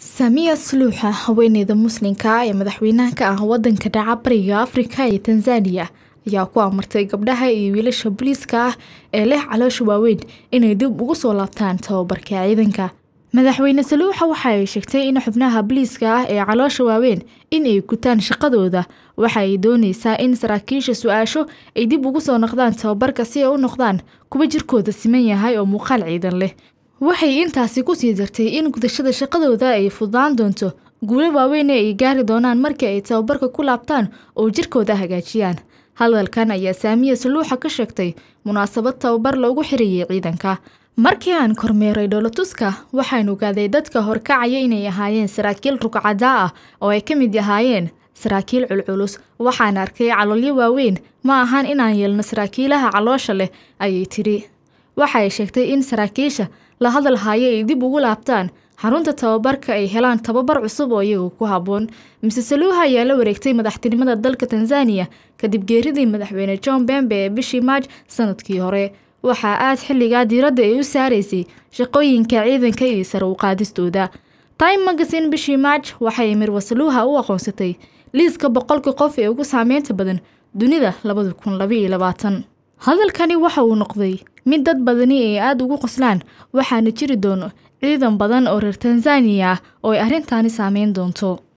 Samia Suluuxa haweeneyda Muslimka ah ee madaxweynaha ka ah wadanka dhaca Bariga Afrika iyo Tanzania ayaa ku amartay gabdhaha iyo wiilasha booliiska ah ee leh caloosha waaweyn inay dib ugu soo laabtaan tababarka ciidanka. Madaxweyne Suluuxa waxa ay sheegtay in xubnaha booliiska ah ee caloosha waaweyn in ay gutaan shaqadooda waxa ay dooneysaa in saraakiisha su-aasho ay dib ugu soo noqdaan tababarka si ay u noqdaan kuwa jirkooda siman yahay oo muuqaal ciidan leh. waxay intaasi ku sii dartay in gudashada shaqadooda ay fududaan doonto guulo waaweyn ay gaari doonaan markii ay tababarka ku laabtaan oo jirkooda hagaajiyaan hadalkan ayaa saamiya suluuxa ka sheegtay munaasabad tababar loogu xiriyey ciidanka markii aan kormeeray dhoolatuska waxaan ogaaday dadka horkacaya inay ahaayeen saraakiil rugcadaa ah oo ay ka mid ahaayeen saraakiil culculus waxaan arkay caloolyo waaweyn ma ahan inaan yeelno saraakiilaha caloosha leh ayay tidhi waxa ay sheegtay in saraakiisha la hadal haayo ay dib ugu laabtaan xarunta tababarka ay helaan tababar cusub oo iyaga ku habboon mise saluuha ayaa la wareegtay madaxtinimada dalka tanzaniya kadib geeridii madaxweyne john bembe ee bishii maaj sanadkii hore waxaa aad xilligaa diiradda ay u saaraysay shaqooyinka ciidanka iyo sare u qaadistooda time magazine bishii maaj waxay mirwa saluuha u aqoonsatay liiska boqolka qof ee ugu saameynta badan dunida labada kun labaiyo labaatan hadalkani waxa uu noqday mid dad badani ay aada ugu qoslaan waxaana jiri doono ciidan badan oo reer tanzaniya ah oo ay arrintaani saameyn doonto